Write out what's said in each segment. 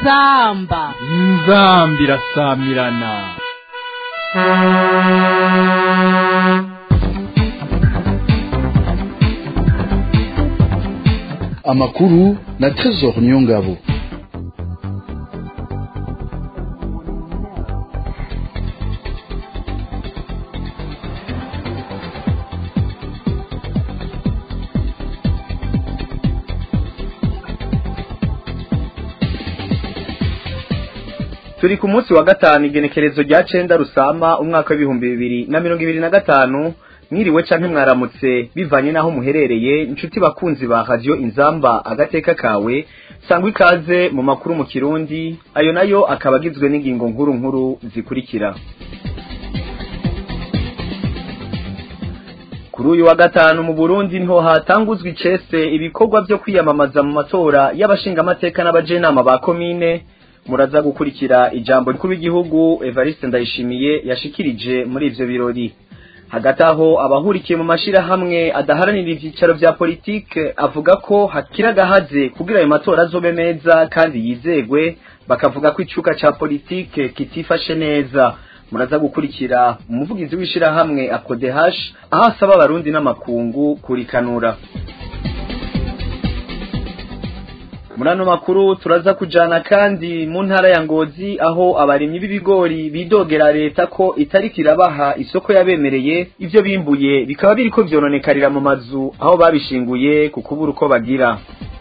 inzamba inzamba irasamirana amakuru na Trésor Nyongabo turi ku munsi wa gatanu igenekerezo rya cenda rusama umwaka w'ibihumbi bibiri na mirongo ibiri na gatanu mwiriwe canke mwaramutse bivanye n'aho muherereye inshuti bakunzi ba radiyo inzamba agateka kawe sangwa ikaze mu makuru mu kirundi ayo nayo akaba agizwe n'ingingo nkuru nkuru zikurikira kuri uyu wa gatanu mu burundi niho hatanguzwa icese ibikorwa vyo kwiyamamaza mu matora y'abashingamateka n'abajenama ba komine muraza gukurikira ijambo rikuru w'igihugu Evariste Ndayishimiye yashikirije muri ivyo birori hagati aho abahurikiye mu mashirahamwe adaharanira ivyicaro vya politike avuga ko hakiri agahaze kugira ayo matora azobe meza kandi yizegwe bakavuga ko icuka ca politike kitifashe neza muraza gukurikira umuvugizi w'ishirahamwe akodehash aho asaba abarundi n'amakungu kurikanura muri ano makuru turaza kujana kandi mu ntara ya ngozi aho abarimyi b'ibigori bidogera leta ko itariki irabaha isoko yabemereye ivyo bimbuye bikaba biriko vyononekarira mu mazu aho babishinguye ku kubura uko bagira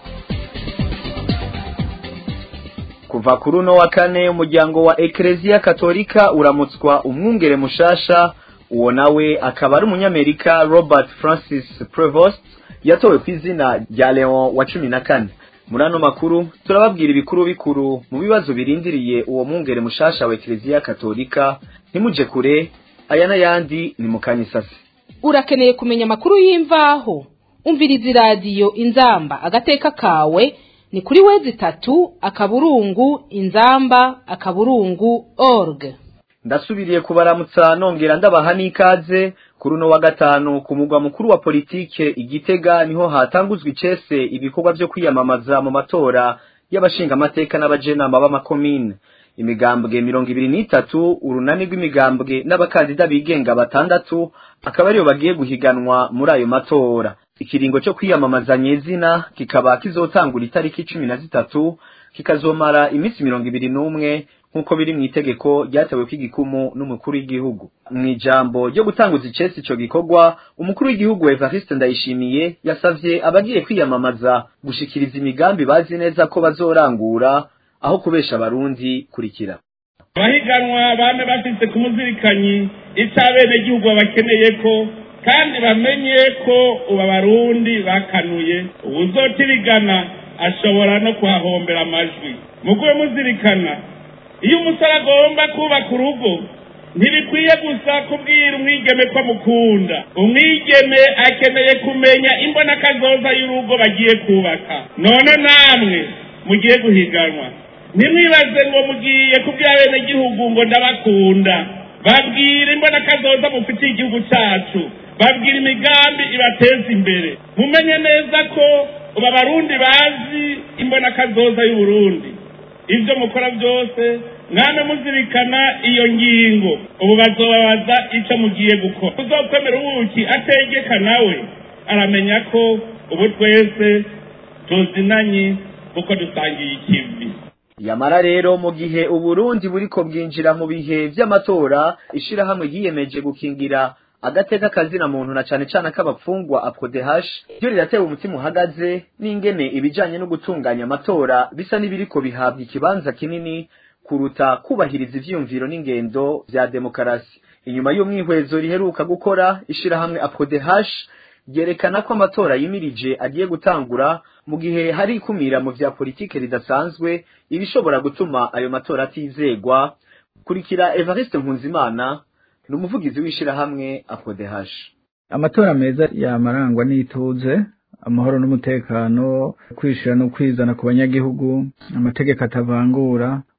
kuva kuri uno wa kane umuryango wa ekereziya katolika uramutswa umwungere mushasha uwo nawe akaba ari umunyamerika robert francis prevost yatowe ku izina rya leon wa cumi na kane muri ano makuru turababwira ibikuru bikuru mu bibazo birindiriye uwo mwungere mushasha wa ekereziya katolika ntimuje kure aya n'ayandi ni mu kanyisasi urakeneye kumenya amakuru y'imvaho umviriza iradiyo inzamba agateka kawe ni kuri wezi itatu akaburungu inzamba akaburungu org ndasubiriye kubaramutsa nongera ndabaha n'ikaze kuri uno wa gatanu ku mugwa mukuru wa politike igitega niho hatanguzwa icese ibikorwa vyo kwiyamamaza mu matora y'abashingamateka n'abajenama b'amakomine imigambwe mirongo ibiri n'itatu urunani rw'imigambwe n'abakandida bigenga batandatu akaba ariyo bagiye guhiganwa muri ayo matora ikiringo cyo kwiyamamaza nyezina kikaba kizotangura itariki cumi na zitatu kikazomara iminsi mirongo ibiri n'umwe nk'uko biri mu itegeko ryatewe kw'igikumu n'umukuru w'igihugu mu ijambo ryo gutanguza icesi ico gikorwa umukuru w'igihugu Evariste Ndayishimiye yasavye abagiye kwiyamamaza gushikiriza imigambi bazi neza ko bazorangura aho kubesha abarundi kurikira abahiganwa bame bafise ku muzirikanyi ico abenegihugu babakeneye ko kandi bamenye ko ubu abarundi bakanuye uwuzotirigana ashobora no kuhahombera amajwi mugube muzirikana iyo umusore agomba kubaka urugo ntibikwiye gusa kubwira umwigeme ko amukunda umwigeme akeneye kumenya imbonakazoza y'urugo bagiye kubaka none namwe mugiye guhiganwa ntimwibaze ngo mugiye kubwira abenegihugu ngo ndabakunda babwira imbonakazoza mufitiye igihugu cyacu babwira imigambi ibateza imbere mumenye neza ko ubu abarundi bazi imbonakazoza y'uburundi ibyo mukora byose mwana muzirikana iyo ngingo ubu bazobabaza icyo mugiye gukora uzokwemera ubuki ategeka nawe aramenya ko ubu twese tuzinanye kuko dusangiye ikivi yamara rero mu gihe uburundi buriko bwinjira mu bihe vy'amatora ishirahamwe ryiyemeje gukingira agateka kazina muntu na cane cane k'abapfungwa aprodehash ryo riratewe umutima uhagaze n'ingene ibijanye no gutunganya amatora bisa n'ibiriko bihabwa ikibanza kinini kuruta kubahiriza ivyiyumviro n'ingendo vya demokarasi inyuma y'umwihwezo riheruka gukora ishirahamwe aprodehash ryerekana ko amatora yimirije agiye gutangura mu gihe hari ikumira mu vya politike ridasanzwe ibishobora gutuma ayo matora atizegwa kurikira Evariste Nkunzimana ni umuvugizi w'ishirahamwe aprodehash amatora meza yamarangwa n'ituze amahoro n'umutekano kwishira no kwizana ku banyagihugu amategeko atavangura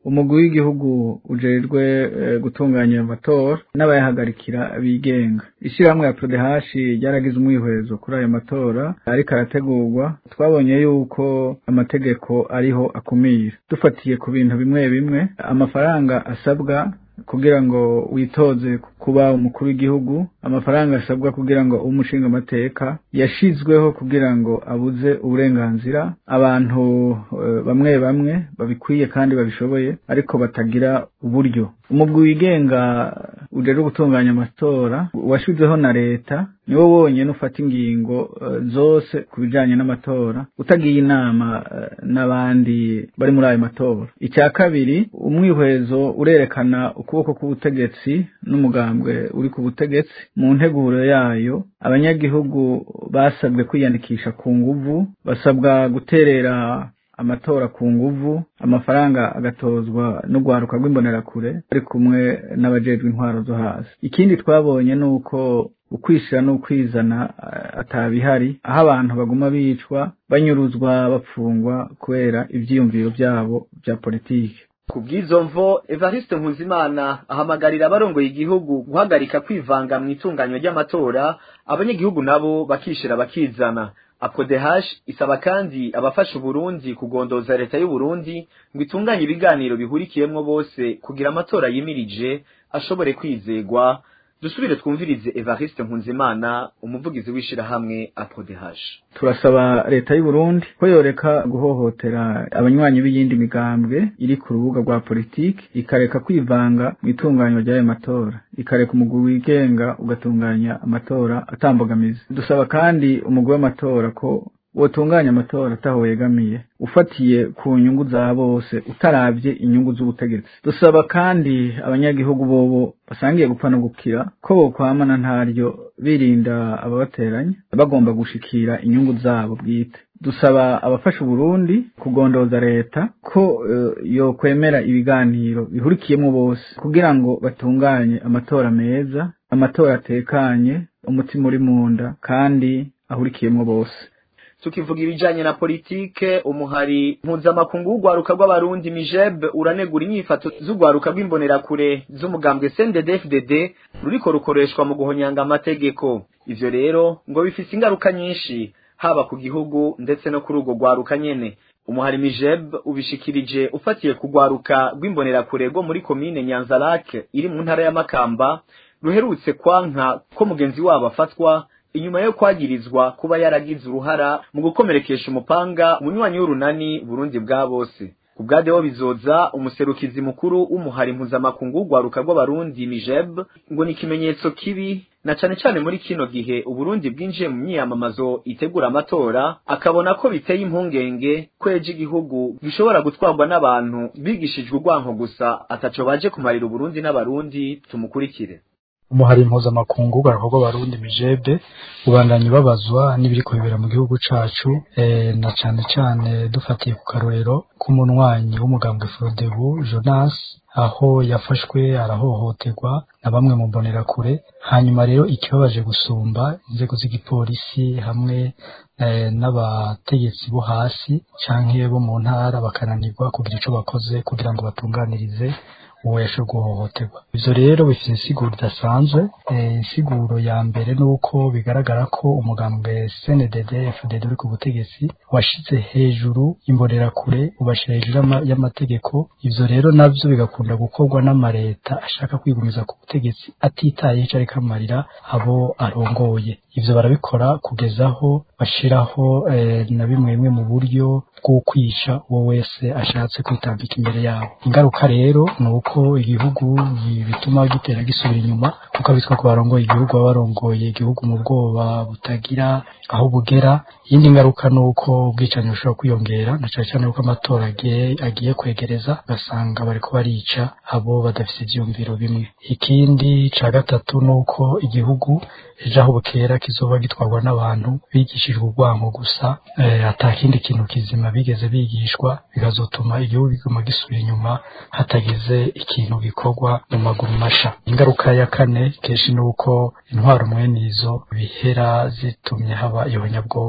umugwi w'igihugu ujejwe eh, gutunganya amatora n'abayahagarikira bigenga ishyirahamwe ya prodehashi ryaragize umwihwezo kuri ayo matora ariko arategurwa twabonye yuko amategeko ariho akumira dufatiye ku bintu bimwe bimwe amafaranga asabwa kugira ngo witoze kuba umukuru w'igihugu amafaranga asabwa kugira ngo ube umushinga amateka yashizweho kugira ngo abuze uburenganzira abantu eh, bamwe bamwe babikwiye kandi babishoboye ariko batagira uburyo umugwi wigenga ujejwe gutunganya amatora washizweho na leta niwo wonyene ufata ingingo eh, zose ku bijanye n'amatora utagiye inama eh, n'abandi bari muri ayo matora icya kabiri umwihwezo urerekana ukuboko k'ubutegetsi n'umugambwe uri ku butegetsi mu nteguro yayo abanyagihugu basabwe kwiyandikisha ku nguvu basabwa guterera amatora ku nguvu amafaranga agatozwa n'urwaruka rw'imbonerakure ari kumwe n'abajejwe intwaro zo hasi ikindi twabonye ni uko ukwishira n'ukwizana eh, atabihari aho abantu baguma bicwa banyuruzwa bapfungwa kubera ivyiyumviro vyabo vya politiki ku bw'izo mvo evariste nkuzimana ahamagarira abarongoye igihugu guhagarika kwivanga mu itunganywa ry'amatora abanyagihugu nabo bakishira bakizana apodehash isaba kandi abafasha uburundi kugondoza leta y'uburundi ngo itunganye ibiganiro bihurikiyemwo bose kugira amatora yimirije ashobore kwizegwa dusubire twumvirize evariste nkunzimana umuvugizi w'ishirahamwe apodehash turasaba leta y'u Burundi ko yoreka guhohotera abanywanyi b'iyindi migambwe iri ku rubuga rwa politiki ikareka kwivanga mu itunganywa ry'ayo matora ikareka umugwi wigenga ugatunganya amatora atambogamizi dusaba kandi umugwi w'amatora ko wotunganya amatora ataho wegamiye ufatiye ku nyungu za bose utaravye inyungu z'ubutegetsi dusaba kandi abanyagihugu bobo basangiye gupfa no gukira ko bokwamana ntaryo birinda ababateranya bagomba gushikira inyungu zabo bwite dusaba abafasha uburundi kugondoza leta ko uh, yokwemera ibiganiro bihurikiyemo bose kugira ngo batunganye amatora meza amatora atekanye umutima uri munda kandi ahurikiyemo bose tukivuga ibijanye na politike umuhari mpuzamakungu w'urwaruka rw'abarundi mijeb uranegura inyifato z'urwaruka rw'imbonerakure z'umugambwe CNDD-FDD ruriko rukoreshwa mu guhonyanga amategeko ivyo rero ngo bifise ingaruka nyinshi haba ku gihugu ndetse no kuri urwo rwaruka nyene umuhari mijeb ubishikirije ufatiye ku rwaruka rw'imbonerakure rwo muri komine nyanzarake iri mu ntara ya makamba ruherutse kwanka ko mugenzi wabo afatwa inyuma yo kwagirizwa kuba yaragize uruhara mu gukomerekesha umupanga umunywanyi w'urunani Burundi bwa bose ku bwa Deo bizoza umuserukizi mukuru w'umuhari mpuzamakungu w'urwaruka rw'abarundi Mijeb ngo ni ikimenyetso kibi na cane cane muri kino gihe Uburundi bwinjiye mu myiyamamazo itegura amatora akabona ko biteye impungenge ko ejo igihugu gishobora gutwarwa n'abantu bigishijwe urwanko gusa ataco baje kumarira Uburundi n'abarundi tumukurikire umuhari mpuzamakungu w'urwaruka rw'abarundi mijebe ubandanya babazwa n'ibiriko bibera mu gihugu cacu e, na cane cane dufatiye ku karorero k'umunywanyi w'umugambwe Frodebu Jonas aho yafashwe arahohoterwa na bamwe mu mbonerakure hanyuma rero ikibabaje gusumba inzego z'igipolisi hamwe e, n'abategetsi bo hasi canke bo mu ntara bakananirwa kugira ico bakoze kugira ngo batunganirize uwo yashoboye guhohoterwa ivyo rero bifite insiguro idasanzwe insiguro ya mbere ni uko bigaragara ko umugambwe CNDD FDD uri ku butegetsi washize hejuru imbonerakure ubashira hejuru y'amategeko ivyo rero navyo bigakunda gukorwa n'amareta ashaka kwigumiza ku butegetsi atitaye ico ariko amarira abo arongoye ivyo barabikora kugeza aho bashiraho eh, na bimwe bimwe mu buryo bwo kwica uwo wese ashatse kwitambika imbere yabo ingaruka rero ni uko igihugu bituma gitera gisubira inyuma kuko abitwa ko barongoye igihugu baba barongoye igihugu mu bwoba butagira aho bugera iyindi ngaruka ni uko ubwicanyi bushobora kwiyongera na cyane cyane uko amatora agiye kwegereza ugasanga bariko barica abo badafite ivyiyumviro bimwe ikindi ca gatatu ni uko igihugu ejo aho bukera kizoba gitwarwa n'abantu bigishijwe urwango gusa eh, ata kindi kintu kizima bigeze bigishwa bikazotuma igihugu kiguma gisubira inyuma hatagize ikintu gikorwa mu maguru masha ingaruka ya kane kenshi ni uko intwaro mwene izo bihera zitumye haba ihonyabwoko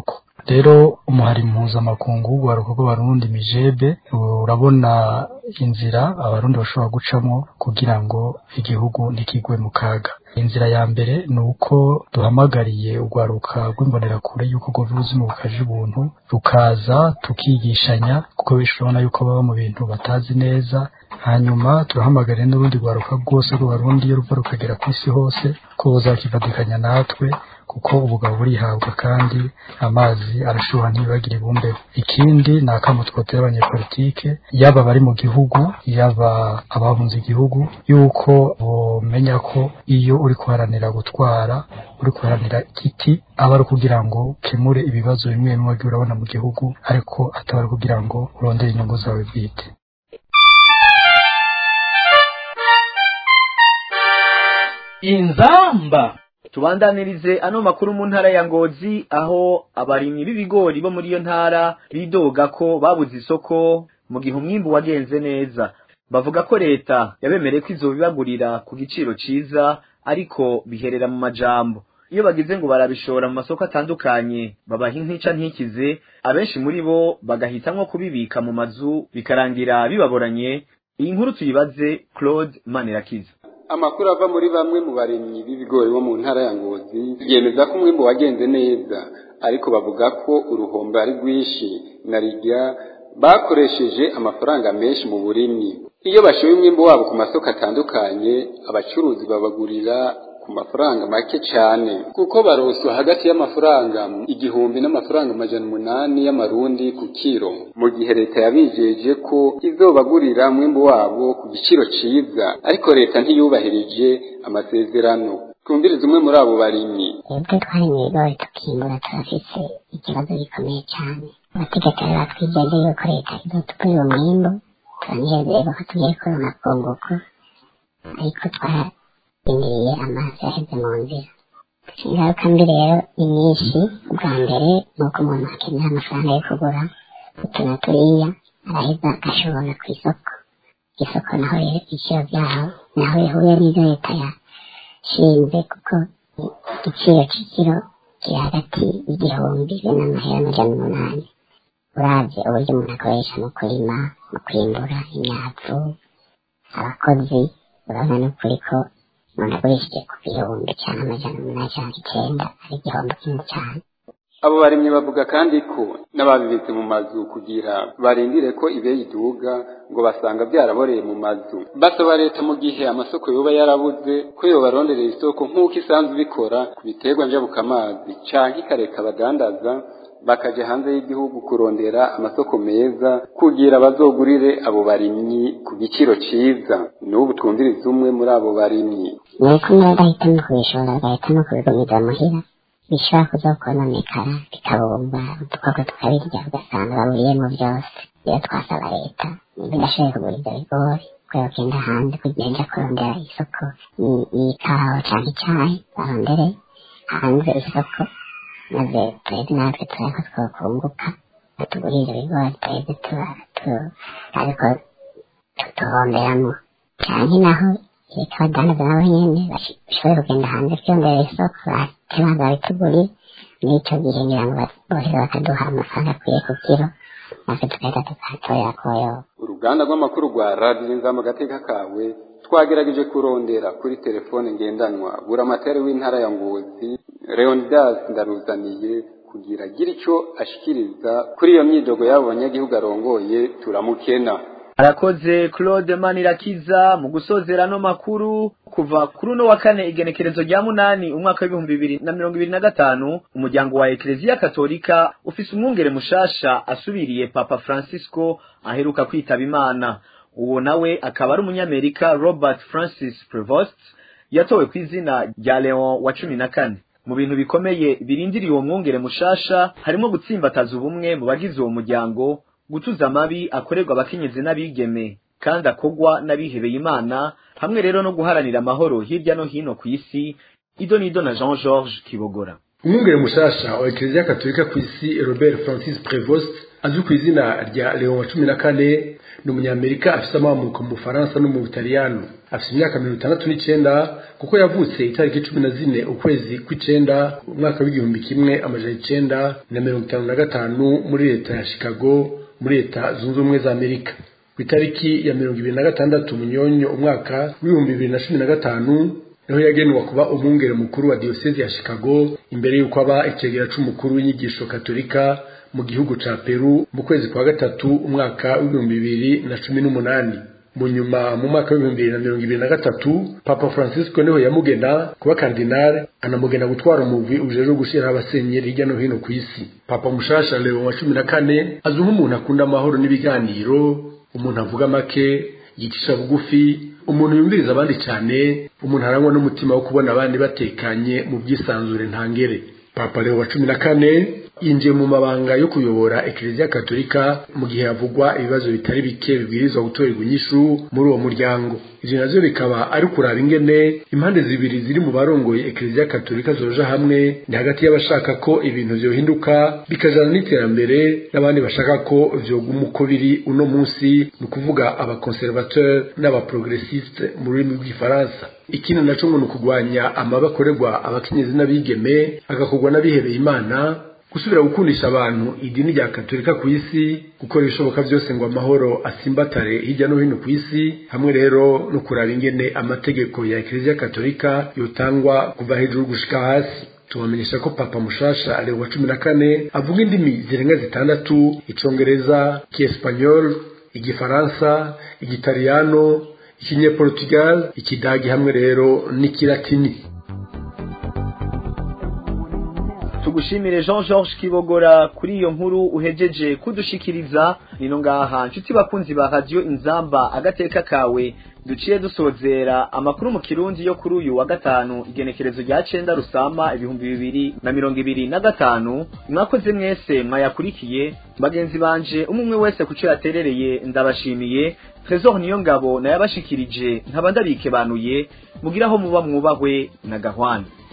rero umuhari mpuzamakungu w'urwaruka rw'abarundi mijebe urabona inzira abarundi bashobora gucamo kugira ngo igihugu ntikigwe mu kaga inzira ya mbere ni uko duhamagariye urwaruka rw'imbonerakure y'uko rwova ubuzima bukaje ubuntu rukaza tukigishanya kuko benshi urabona yuko baba mu bintu batazi neza hanyuma turahamagarira n'urundi rwaruka rwose rw'abarundi iyo ruva rukagera ku isi hose ko buzakifatikanya natwe kuko ubugabo burihabwa kandi amazi arashuha ntibagire ibumbeho ikindi ni akamo twotera abanyepolitike yaba abari mu gihugu yaba abahunze igihugu yuko bomenya ko iyo uri kuharanira gutwara uri kuharanira igiti aba ari ukugira ngo ukemure ibibazo bimwe bimwe wagiye urabona mu gihugu ariko ataba ari ukugira ngo urondere inyungu zawe bwite inzamba tubandanirize ano makuru mu ntara ya ngozi aho abarimyi b'ibigori bo muri iyo ntara bidoga ko babuze isoko mu gihe umwimbu wagenze neza bavuga ko leta yabemereye ko izobibagurira ku giciro ciza ariko biherera mu majambo iyo bagize ngo barabishora mu masoko atandukanye babaha intica ntikize abenshi muri bo bagahitamwo kubibika mu mazu bikarangira bibaboranye iyi nkuru tuyibaze claude manirakiza amakuru ava muri bamwe mu barimyi b'ibigori bo mu ntara ya ngozi yemeza ko umwimbu wagenze neza ariko bavuga ko uruhombo ari rwinshi na rirya bakoresheje amafaranga menshi mu burimyi iyo bashoye umwimbu wabo ku masoko atandukanye abacuruzi babagurira ku mafaranga make cyane kuko baroswa hagati y'amafaranga igihumbi n'amafaranga amajana umunani y'amarundi ku kiro mu gihe leta yabijeje ko izobagurira umwimbu wabo ku giciro ciza ariko leta ntiyubahirije amasezerano twumvirize umwe muri abo barimyi twebwe twari mu bigori tukimbura turafise ikibazo gikomeye cyane amategeko yari batwijeje yuko leta izotugurira umwimbu turanezerwa ko tugiye kubona kunguko ariko twara indiriye amazi yaheze mu nzira ingaruka mbi rero ni nyinshi ubwa mbere ni uko umuntu akenera amafaranga yo kugura utu na turiya araheza agashobora ku isoko isoko naho rero ibiciro byaho naho bihuye n'ibyo leta yashinze kuko igiciro cy'ikiro kiri hagati y'igihumbi n'amahera amajana umunani uravye uburyo umuntu akoresha mu kurima mu kwimbura imyavu abakozi urabona n'ukuri ko umuntu agurishije ku bihumbi cyangwa amajana umunani cyangwa icyenda ari igihombo kinini cyane abo barimyi bavuga kandi ko n'ababibitse mu mazu kugira barindire ko ibeyi iduga ngo basanga byaraboreye mu mazu basaba leta mu gihe amasoko yoba yarabuze ko yobaronderera isoko nk'uko isanzwe ibikora ku biterwa njabukamazi canke ikareka abadandaza bakaja hanze y'igihugu kurondera amasoko meza kugira bazogurire abo barimyi ku giciro ciza n'ubu twumviriza umwe muri abo barimyi ni uko nawe agahitamo kubishora agahitamo kubigumiza muhira bishobora kuzokononekara bikabumba udukoko tukabirya ugasanga baburiyemo byose rero twasaba leta niba idashoboye kugura ibyo bigori ko yogenda hanze kugira nja kurondera isoko y'ikawa canke icayi barondere hanze isoko maze twebwe natwe tureko twokunguka batugurire ibigori twebwe ariko tutuhomberamwo canke naho reka abadandaza nabo nyene bashobore kugenda hanze kwiyongerera isoko batebanza babitugurire n'ico gihe ngira ngo bohera bakaduha amafaranga akwiye ku kiro natwe tugahita tukahatorera koyoba uruganda rw'amakuru rwa radiyo inzamba agateka kawe twagerageje kurondera kuri telefone ngendanwa buramatari w'intara ya ngozi leonidas ndaruzaniye kugira agire icyo ashikiriza kuri iyo myidogo y'abo banyagihugu arongoye turamukena arakoze claude manirakiza mu gusozera no makuru kuva kuri uno wa kane igenekerezo rya munani umwaka w'ibihumbi bibiri na mirongo ibiri na gatanu umuryango wa ekleziya katolika ufise umwungere mushasha asubiriye papa francisco aheruka kwitaba imana uwo nawe akaba ari umunyamerika robert francis prevost yatowe ku izina rya leon wa cumi na kane mu bintu bikomeye birindiriye uwo mwungere mushasha harimo gutsimbataza ubumwe mu bagize uwo muryango gutuza amabi akorerwa abakenyezi n'abigeme kandi akogwa n'abihebeye imana hamwe rero no guharanira amahoro hirya no hino ku isi ido n'ido na jean georges kibogora umwungere mushasha wa ekleziya katolika ku isi robert francis prevost azwi ku izina rya leon wa cumi na kane ni umunyamerika afise amamuko mu bufaransa no mu butaliyano afite imyaka mirongo itandatu n'icenda kuko yavutse itariki cumi na zine ukwezi kw'icenda umwaka w'igihumbi kimwe amajana icenda na mirongo itanu na gatanu muri leta ya chicago muri leta zunze ubumwe za amerika ku itariki ya mirongo ibiri na gatandatu munyonyo umwaka w'ibihumbi bibiri na cumi na gatanu niho yagenwa kuba umwungere mukuru wa diyosezi ya chicago imbere y'uko aba icegera c'umukuru w'inyigisho katolika mu gihugu ca peru mu kwezi kwa gatatu umwaka w'ibihumbi bibiri na cumi n'umunani mu nyuma mu mwaka w'ibihumbi bibiri na mirongo ibiri na gatatu papa francisco niho yamugena kuba kardinale anamugena gutwara umugwi ujejwe gushiraho abasenyeri hirya no hino ku isi papa mushasha leo wa cumi na kane azwi nk'umuntu akunda amahoro n'ibiganiro umuntu avuga make yicisha bugufi umuntu yumviriza abandi cyane umuntu arangwa n'umutima wo kubona abandi batekanye mu bwisanzure ntangere papa leo wa cumi na kane yinjiye mu mabanga yo kuyobora ekleziya katolika mu gihe havugwa ibibazo bitari bike bibwirizwa gutorerwa inyishu muri uwo muryango ivyo navyo bikaba ari kuraba ingene impande zibiri ziri mu barongoye ekleziya katolika zoja hamwe ni hagati y'abashaka ko ibintu vyohinduka bikajana n'iterambere n'abandi bashaka ko vyoguma uko biri uno munsi ni ukuvuga abakonservateur n'abaprogressiste mu rurimi rw'igifaransa ikindi naco ngo ni ukugwanya amabi akorerwa abakenyezi n'abigeme agakorwa n'abihebeye imana gusubira gukundisha abantu idini rya katolika ku isi gukora ibishoboka byose ngo amahoro asimbatare hirya no hino ku isi hamwe rero no kuraba ingene amategeko ya ekleziya katolika yotangwa kuva hejuru gushika hasi tubamenyesha ko papa mushasha ari wa cumi na kane avuga indimi zirenga zitandatu icongereza ikiespanyol igifaransa igitaliyano ikinyeportugal ikidagi hamwe rero n'ikilatini tugushimire Jean Georges Kibogora kuri iyo nkuru uhejeje kudushikiriza nino ngaha nshuti bakunzi ba radio inzamba agateka kawe duciye dusozera amakuru mu kirundi yo kuri uyu wa gatanu igenekerezo rya cenda rusama ibihumbi bibiri na mirongo ibiri na gatanu mwakoze mwese mwayakurikiye bagenzi banje umwe wese kuco yaterereye ndabashimiye Trésor niyo ngabo nayabashikirije nkaba ndabikebanuye mugiraho muba mwubahwe na gahwana